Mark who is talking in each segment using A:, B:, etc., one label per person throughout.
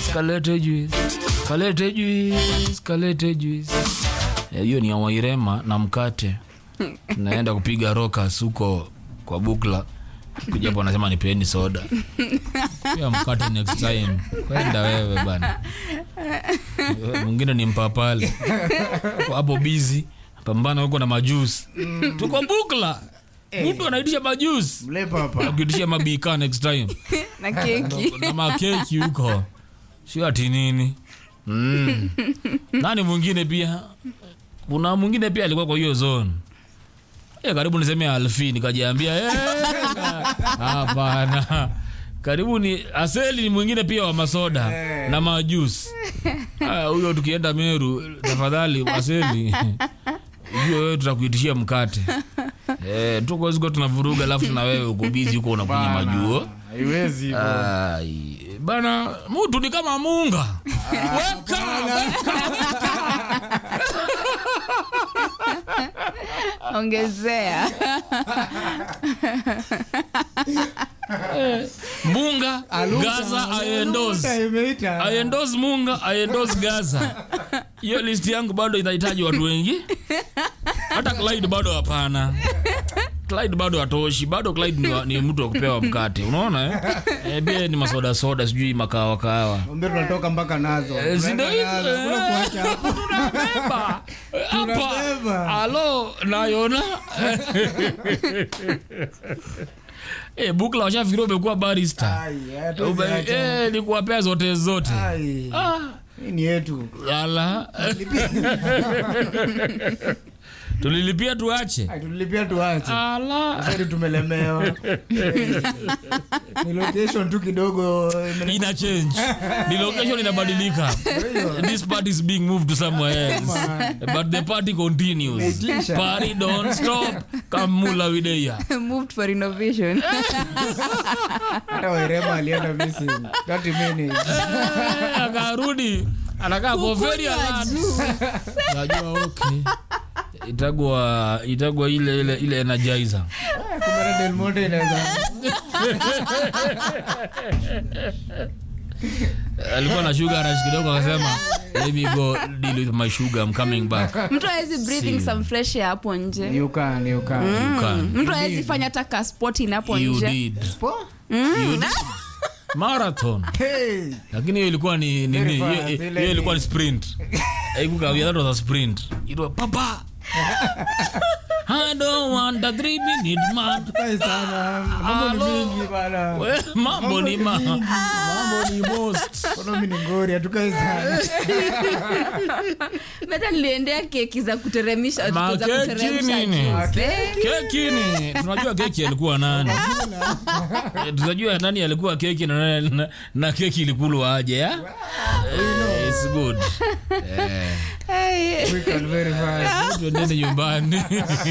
A: kalete juice kalete juice kalete juice Eh, hiyo ni ya wairema na mkate naenda kupiga rokas huko kwa bukla kuja hapo anasema nipeni soda pia mkate next time kwenda wewe bana Wewe mwingine ni mpapale Uko hapo bizi pambana huko na majusi tuko bukla mtu anaitisha majusi
B: mlepa hapa
A: akiitisha mabika next time
C: na keki
A: na makeki huko sio ati nini mm. nani mwingine pia kuna mwingine pia alikuwa kwa hiyo zone e, karibu niseme alfi nikajiambia "Eh, hapana karibu ni aseli ni mwingine pia wa masoda na majusi Ah, huyo tukienda meru tafadhali aseli hiyo wewe tutakuitishia mkate Eh, tuko ziko tunavuruga alafu na wewe uko bizi huko unakunya majuo
B: haiwezi hivyo.
A: Ai, bana mutu ni kama munga weka weka
C: ongezea
A: munga gaza aendos
B: Imeita.
A: aendos munga aendos gaza hiyo list yangu bado inahitaji watu wengi hata clyde bado hapana clyde bado hatoshi bado clyde ni, wa- ni mtu wa kupewa mkate unaona eh? Eh, pia ni masoda soda sijui makawa kawa
B: Ombe tunatoka mpaka nazo
A: Eh, si ndio
B: Tunaenda
A: hizo,
B: nazo, kuna
A: eh.
B: kuacha hapo.
A: tunabeba hapa
B: Tunabeba.
A: alo nayona Eh, bukla washafikiria umekuwa barista
B: Ai, hatuwezi
A: Ume-
B: acha.
A: eh, ni kuwapea zote zote
B: Ai,
A: Ah,
B: hii ni yetu
A: ala tulilipia tuache
B: Ai, tulilipia tuache
A: ala
B: Sasa tumelemewa Eh, ni location tu kidogo imele-
A: ina change the location inabadilika this party is being moved to somewhere else but the party continues
B: Imetisha.
A: party don't stop kamula wideya
C: moved for innovation
B: hata wairema alienda missing 30 minutes
A: Eh, akarudi anakaa kwa very alert. najua okay itagwa itagwa ile ile ile energizer
B: kumbe na Del Monte inaweza
A: alikuwa na sugar rush kidogo akasema let me go deal with my sugar i'm coming back
C: mtu awezi breathing some fresh air hapo nje
B: you can you can
A: you can
C: mtu awezi fanya hata ka sporting hapo
A: you
C: nje
A: did
B: Po?
A: you did marathon
B: Hey.
A: lakini hiyo ilikuwa ni nini
B: Very
A: hiyo
B: fast, ile
A: hiyo ilikuwa
B: ni-
A: ni sprint haikukawia that was a sprint it was papa I don't want a three minute man
B: Kai sana mambo ni
A: Hello.
B: mingi bana
A: We, mambo ni ma
B: mingi.
A: mambo ni most
B: kono mimi ni ngori hatukai sana
C: hata niliendea keki za kuteremisha
A: Ma
C: za
A: keki
C: kuteremsha
A: nini?
C: juice, eh.
A: keki ni tunajua keki alikuwa nani Eh, tunajua nani alikuwa keki na, na, na keki ilikulwa aje ya Eh, it's good Eh,
C: Hey.
B: quick and very fast
A: tuendeni nyumbani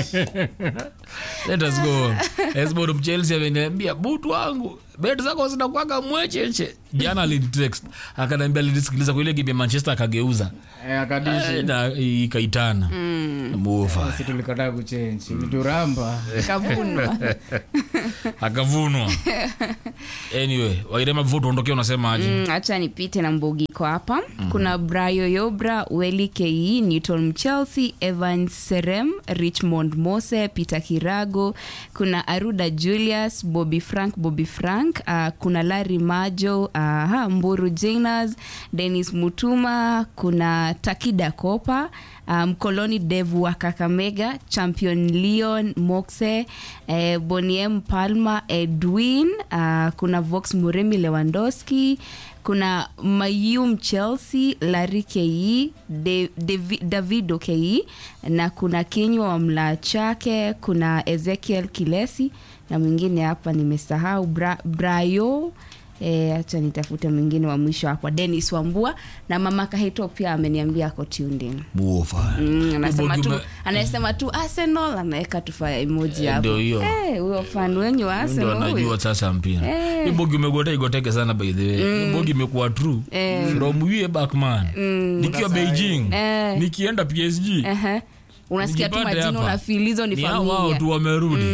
A: let us go esbod mchelsea ameniambia butu wangu bet zako zinakwanga mwecheche jana alinitext akaniambia alinisikiliza kwa ile game ya manchester akageuza
B: eh akadishi
A: Eh, na ikaitana mufa
B: sisi tulikataa kuchange ilituramba
C: kavunwa
A: akavunwa anyway wairema before tuondokea unasema aje
C: Mm, acha nipite na mbugiko hapa kuna brayo yobra weli ke newton mchelsea evan serem richmond mose peter kirago kuna aruda julius bobby frank bobby frank uh, kuna lari majo uh, ha, mburu janas denis mutuma kuna takida kopa mkoloni um, dev wa kakamega champion leon moxe eh, boniem palma edwin uh, kuna vox muremi lewandowski kuna mayum chelsea lari ke De, Devi- davido ke na kuna kinywa wa mlaa chake kuna ezekiel kilesi na mwingine hapa nimesahau Bra, brayo hacha nitafute mwingine wa mwisho hapa denis wambua na mama kahito pia ameniambia ako tuned in
A: muofa
C: Mm, anasema tu
A: Bogi
C: anasema tu arsenal anaweka tu fire emoji
A: Eh,
C: hapo
A: ndio hiyo.
C: Eh, huyo fan wenyu wa
A: ndio
C: arsenal huyo.
A: anajua sasa mpira
C: Eh.
A: Hii bogi umegota igoteke sana by the way Hii bogi imekuwa true from way back man nikiwa beijing
C: Eh.
A: nikienda psg
C: Ehe. unasikia tu
A: Nijipate
C: majina
A: hapa.
C: unafil hizo ni
A: ni hao wao
C: familia
A: tu wamerudi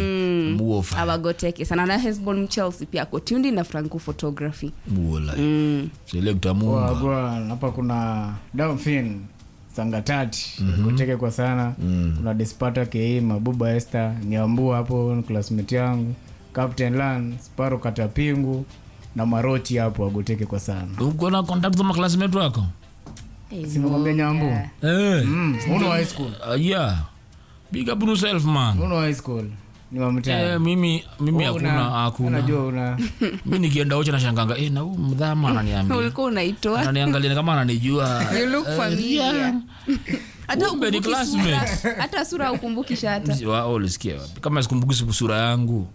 A: muofa
C: awagoteke sana na hesbon mchelsea pia ako tundi na franco photography
A: muola
C: mm.
A: selekta mumba
B: Wagwan, hapa kuna Damfin Sangatati kuteke kwa sana kuna Despata Kei Mabuba Esther Nyambua hapo ni classmate yangu Captain Lan Sparo Katapingu na Marochi hapo agoteke kwa sana
A: uko na contact za maklasmate wako
C: Hey,
B: Simekwambia Nyambu
A: eh
B: mm, uno wa high school
A: uh, yeah big up on yourself man
B: uno wa high school ni wa
A: eh,
B: mtaa
A: mimi mimi hakuna hakuna
B: unajua una
A: mi nikienda ocha nashanganga eh, na huu mdhama ananiambia
C: ulikuwa unaitoa
A: ananiangalia kama ananijua
C: You look
A: Eh,
C: familiar.
A: yeah.
C: hata
A: Kumbe ni
C: ukumbuki
A: classmate.
C: sura hata sura ukumbuki shata
A: Wa- ulisikia wapi kama sikumbuki sura yangu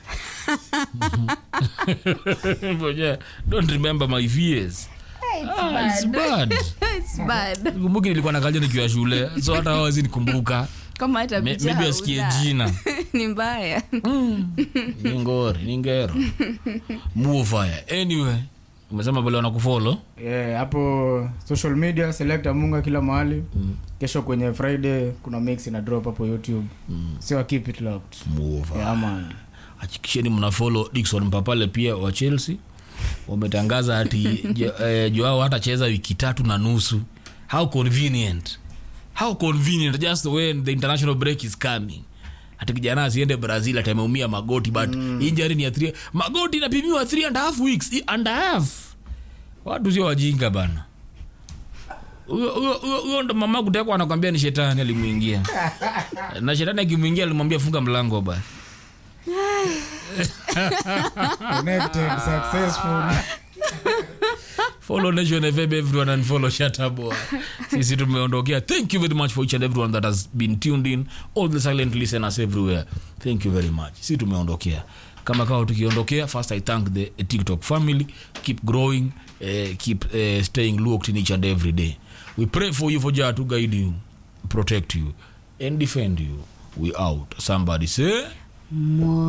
A: Ngoja, don't remember my fears Ah, it's bad.
C: It's bad.
A: kumbuki nilikuwa nakaja nikiwa shule so hata hawezi nikumbuka
C: kama hata
A: Me-
C: picha
A: maybe asikie
C: hauna.
A: jina
C: ni mbaya
A: ni ngori ni ngero mufaya anyway umesema vile wanakufolo
B: Yeah, hapo social media selecta munga kila mahali kesho kwenye friday kuna mix ina drop hapo youtube sio keep it locked
A: mufa
B: yeah, man
A: hakikisheni mnafolo dikson mpapale pia wa chelsea wametangaza ati jo- eh, joao hatacheza wiki tatu na nusu how convenient how convenient just when the international break is coming ati kijana asiende brazil ati ameumia magoti but mm. injury ni ya three, magoti inapimiwa three and a half weeks i- and a half watu sio wajinga bana huyo huyo- huyo- huyo ndo mama kutekwa anakwambia ni shetani alimwingia na shetani akimwingia alimwambia funga mlango basi
B: connected successful
A: follow nation fm everyone and follow shataboy sisi tumeondokea thank you very much for each and everyone that has been tuned in all the silent listeners everywhere thank you very much si tumeondokea kama kawa tukiondokea first i thank the tiktok family keep growing uh, keep uh, staying looked in each and every day we pray for you for jah to guide you protect you and defend you we out somebody say
C: Mo-